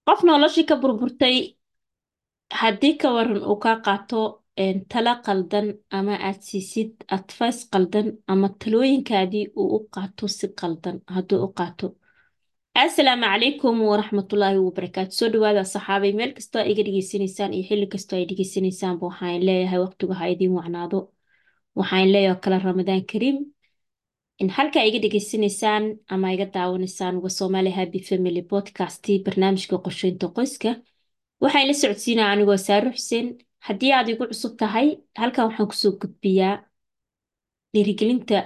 qof noloshii ka burburtay haddii ka waran uu kaa qaato een, talo qaldan ama aad siisid advice qaldan ama talooyinkaadii uu u qaato si qaldan hadduu u qaato asalaamu calaykum waraxmatullaahi wabarakaatu soo dhawaada saxaabay meel kastoo iga dhegeysanaysaan iyo xilli kastoo ay dhegeysanaysaanba waxaan leeyahay waqtigu ha idiin wacnaado waxaan leeyahay oo kale ramadaan kariim in halkaa iga dhegeysanaysaan ama iga daawanaysaan waa Somali Happy Family Podcast barnaamijka qorsheynta qoyska waxaan la socodsiinaa anigoo Saaro Xuseen haddii aad igu cusub tahay halkan waxaan kusoo gudbiyaa dhiirigelinta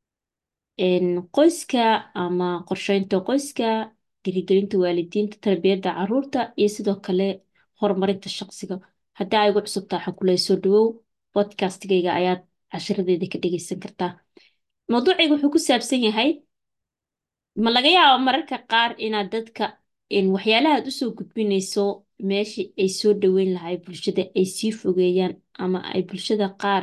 een, qoyska ama qorsheynta qoyska dhiirigelinta waalidiinta tarbiyadda carruurta iyo sidoo kale horumarinta shaqsiga haddii aad igu cusub tahay waxaan kula soo dhawow podcastigayga ayaad cashiradeeda ka dhegeysan kartaa mawduucayga wuxuu ku saabsan yahay ma laga yaabo mararka qaar inaad dadka in waxyaalaha aad usoo gudbinayso meeshii ay soo dhaweyn lahay bulshada ay sii fogeeyaan ama ay bulshada qaar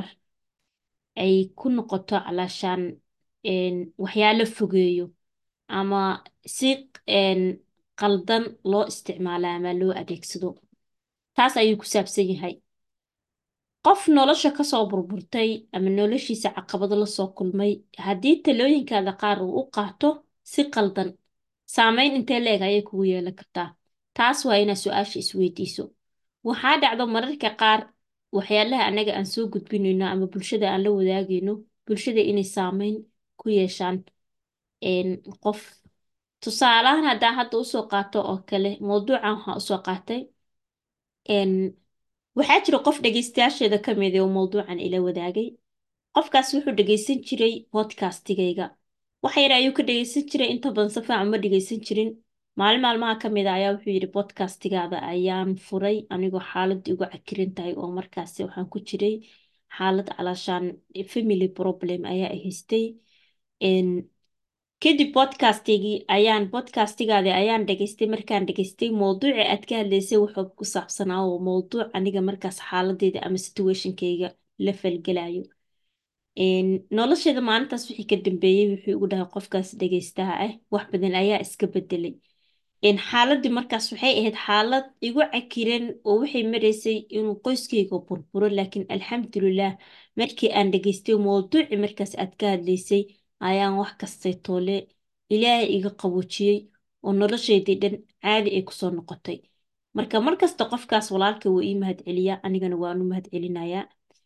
ay ku noqoto calaashaan een, waxyaalo fogeeyo ama si een, qaldan loo isticmaalo ama loo adeegsado taas ayuu ku saabsan yahay qof nolosha kasoo burburtay ama noloshiisa caqabado lasoo kulmay haddii talooyinkaada qaar uu u qaato si qaldan saameyn intee leeg ayay kugu yeelan kartaa taas waa inaad su-aasha isweydiiso waxaa dhacdo mararka qaar waxyaalaha annaga aan soo gudbinayno ama bulshada aan la wadaagayno bulshada inay saameyn ku yeeshaan een, qof tusaalahan haddaa hadda usoo qaato oo kale mawduucan waxaa usoo qaatay een, waxaa jira qof dhegeystayaasheeda ka mid ah oo mawduucan ila wadaagay qofkaas wuxuu dhegeysan jiray podcastigayga wax yar ayuu ka dhegeysan jiray inta badan si fiican ma dhegeysan jirin maalin maalmaha ka mid ah ayaa wuxuu yidhi podcastigaada ayaan furay anigoo xaaladda igu cakirin tahay oo markaasi waxaan ku jiray xaalad calaashaan family problem ayaa i haystay Een, kadib podcastigii ayaan podcastigaadi ayaan dhageystay markaan dhageystay mowduuci aad ka hadlaysay wuxuu ku saabsanaa oo mowduuc aniga markaas xaaladeyda ama situationkayga la falgelayo Een, nolosheeda maalintaas wixii ka dambeeyey wuxuu igu dhahay qofkaas dhageystaha ah wax badan ayaa iska bedelay Een, xaaladii markaas waxay ahayd xaalad igu cakiran oo waxay maraysay inuu qoyskayga burburo laakiin alxamdulilah markii aan dhageystay mowduuci markaas aad ka hadlaysay ayaan wax kastay toole ilaahay iga qaboojiyey oo noloshaydii dhan caadi ay kusoo noqotay marka markasta qofkaas walaalka wuu ii mahadceliyaa anigana waan u mahadcelinayaa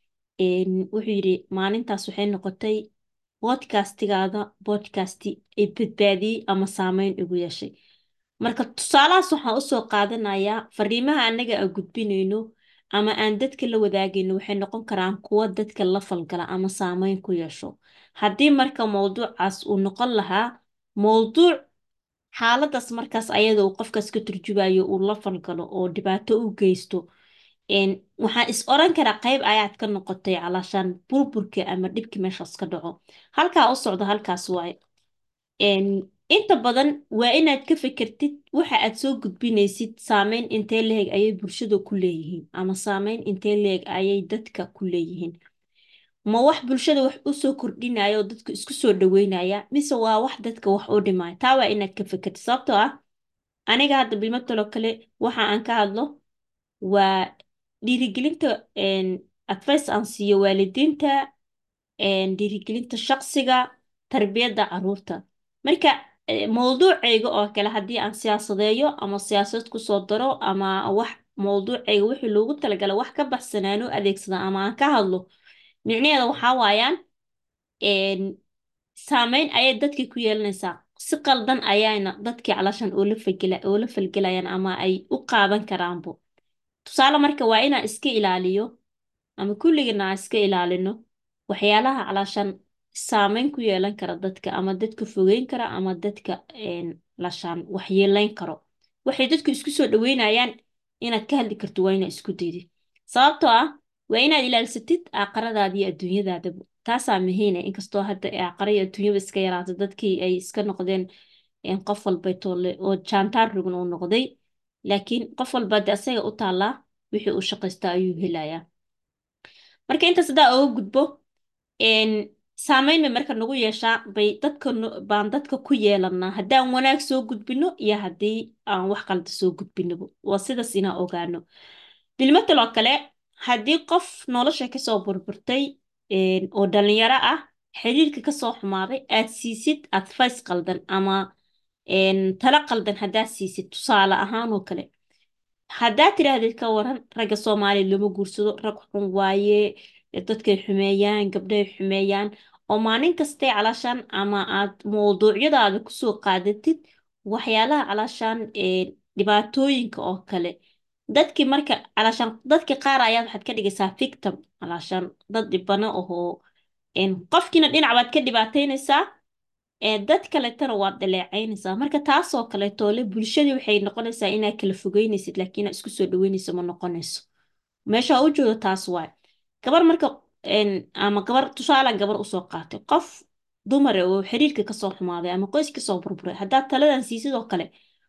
Een, wuxuu yidhi maalintaas waxay noqotay podcastigaada podcasti ay badbaadiyey ama saameyn igu yeeshay marka tusaalahaas waxaan usoo qaadanayaa fariimaha annaga aan gudbinayno ama aan dadka la wadaagayno waxay noqon karaan kuwo dadka la falgala ama saameyn ku yeesho haddii marka mowduucaas uu noqon lahaa mowduuc xaaladaas markaas ayada uu qofkaas ka turjubayo uu la falgalo oo dhibaato u geysto een, waxaan is oran karaa qayb ayaad ka noqotay calaashaan burburka ama dhibki meeshaas ka dhaco halkaa u socdo halkaas waaye Een, inta badan waa inaad ka fikirtid waxa aad soo gudbinaysid saameyn intee leeg ayay bulshada ku leeyihiin ama saameyn intee leeg ayay dadka ku leeyihiin ma wax bulshada wax u soo kordhinaya oo dadka isku soo dhaweynaya mise waa wax dadka wax u dhimaya taa waa inaad ka fikirtid sababtoo ah aniga hadda bilmatalo kale waxa aan ka hadlo waa dhiirigelinta een, advice aan siiyo waalidiinta een, dhiirigelinta shaqsiga tarbiyadda carruurta marka eh, mowduucayga oo kale haddii aan siyaasadeeyo ama siyaasad kusoo daro ama wax mowduucayga wixii loogu talagalay wax ka baxsanaan u adeegsada ama aan ka hadlo micnaheeda waxaa waayaan een, saameyn ayay dadkii ku yeelanaysaa si qaldan ayayna dadkii calashan oola falgela oola falgelayaan ama ay u qaadan karaanbo tusaale marka waa inaan iska ilaaliyo ama kulligana aan iska ilaalino waxyaalaha calaashan saameyn ku yeelan kara dadka ama dadka fogeyn kara ama dadka een, lashaan waxyeeleyn karo waxay dadku isku soo dhaweynayaan inaad ka hadli karto waa inaad isku daydid sababtoo ah waa inaad ilaalsatid aaqaradaada iyo adduunyadaadaba taasaa muhiina inkastoo hadda aaqara iyo adduunyaba iska yaraato dadkii ay iska noqdeen een, qof walba toole oo jaantaar rugan uu noqday laakiin qof walba de asaga u taallaa wixii uu shaqaysta ayuu helayaa marka intaas haddaa oga gudbo een, saameyn bay marka nagu yeeshaa bay dadka baan dadka ku yeelanaa haddaan wanaag soo gudbino iyo haddii aan wax qalda soo gudbinaba waa sidaas inaan ogaano bilmatal oo kale haddii qof nolosha kasoo burburtay oo dhalinyaro ah xiriirka kasoo xumaaday aad siisid advice qaldan ama talo qaldan haddaad siisid tusaale ahaan oo kale haddaad tidhaahdid ka waran ragga soomaaliya lama guursado rag xun waaye dadkay xumeeyaan gabdhahay xumeeyaan oo maalin kastay calaashaan ama aad mawduucyadaada kusoo qaadatid waxyaalaha calaashaan dhibaatooyinka oo kale dadkii marka calaashaan dadki qaar ayaad waxaad ka dhigaysaa victim calaashaan dad dhibano ahoo qofkiina dhinac baad ka dhibaataynaysaa dad kaleetana waad dhaleecaynaysaa marka taasoo kaleetoole bulshadii waxay noqonaysaa inaad kala fogeynaysid laakiin inaad isku soo dhaweynayso ma noqonayso meesha u joodo taas waay gabar marka ama gabar tusaala gabar usoo qaatay qof dumare oo xiriirka kasoo xumaaday ama qoys kasoo burburay haddaad taladan siisidoo kale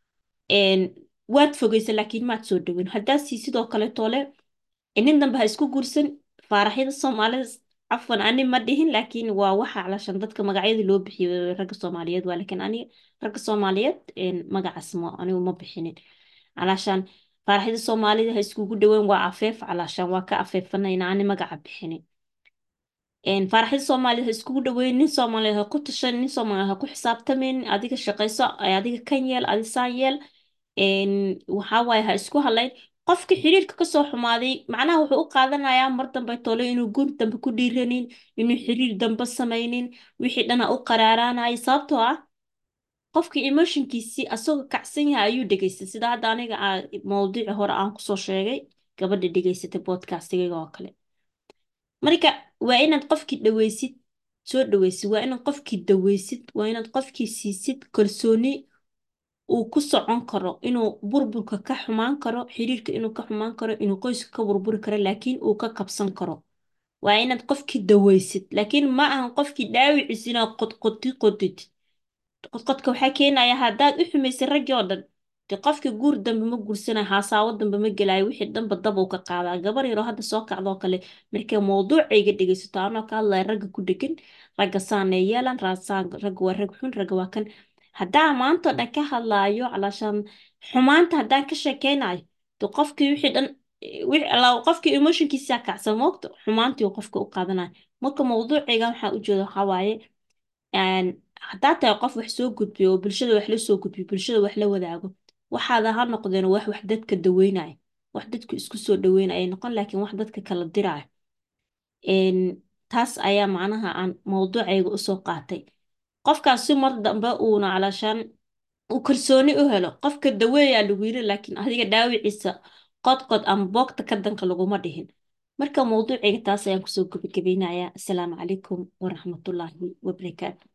waad fogeysa laakiin maad soo dhaweyn haddaad siisidoo kaleetoole nin dambe ha isku guursan faaraxyada soomaalida cafwan ani ma dhihin laakiin waa waxa calashan dadka magacyada loo bixiyo ragga soomaaliyeed waa laakiin ani ragga soomaaliyeed magacaas ma anigu ma bixinin calashaan faaraxyada soomaalida ha iskugu dhaweyn waa afeef calashaan waa ka afeefanayna ani magaca bixinin faaraxyada soomaalida ha iskugu dhaweyn nin soomaaliyeed ha ku tashan nin soomaaliyeed ha ku xisaabtamin adiga shaqayso adiga kan yeel adi saan yeel waxaa waaye ha isku halayn qofka xiriirka kasoo xumaaday macnaha wuxuu u qaadanayaa mar dambe tole inuu guur dambe ku dhiiranin inuu xiriir dambe samaynin wixii dhana u qaraaraanaya sababtoo ah qofkii emotionkiisii asagoo kacsan yahay ayuu dhegaystay sida hadda aniga mawduuci hore aan kusoo sheegay gabadha dhegaysatay podcastigayga oo kale marka waa inaad qofkii dhaweysid soo dhaweysid waa inaad qofkii daweysid waa inaad qofkii siisid kalsooni uu ku socon karo inuu burburka ka xumaan karo xiriirka inuu ka xumaan karo inuu qoyska ka burburi karo laakiin uu ka kabsan karo waa inaad qofkii daweysid laakiin ma ahan qofkii dhaawiciis inaad qodqoti qodid qodqodka waxaa keenaya haddaad u xumaysay raggii oo dhan de qofkii guur dambe ma guursanayo haasaawo dambe ma gelaayo wixii dhanba dabuu ka qaadaa gabar yaroo hadda soo kacdoo kale markay mawduucayga dhegaysato anoo ka hadlaya ragga ku dhegan ragga saanay yeelan raasaan ragga waa rag xun ragga waa kan haddaan maantao dhan ka hadlaayo calaashaan xumaanta haddaan ka sheekeynayo de qofkii wixii dhan qofkii emotionkiisa kacsan moogta xumaantii qofka u qaadanayo marka mawduucayga waxaa ujeeda waxaa waaye haddaa tahay qof wax soo gudbiyo oo bulshada wax la soo gudbiyo bulshada wax la wadaago waxaada ha noqdeen wax wax dadka daweynaya wax dadku isku soo dhaweynaya ay noqon laakiin wax dadka kala diraayo taas ayaa macnaha aan mawduucayga usoo qaatay qofkaas si mar dambe uuna calaashaan uu kalsooni u helo qofka daweeyaa lagu yiri laakiin adiga dhaawiciisa qodqod ama boogta ka danka laguma dhihin marka mawduucayga taas ayaan kusoo gabagabaynayaa asalaamu calaykum waraxmatullaahi wabarakaatu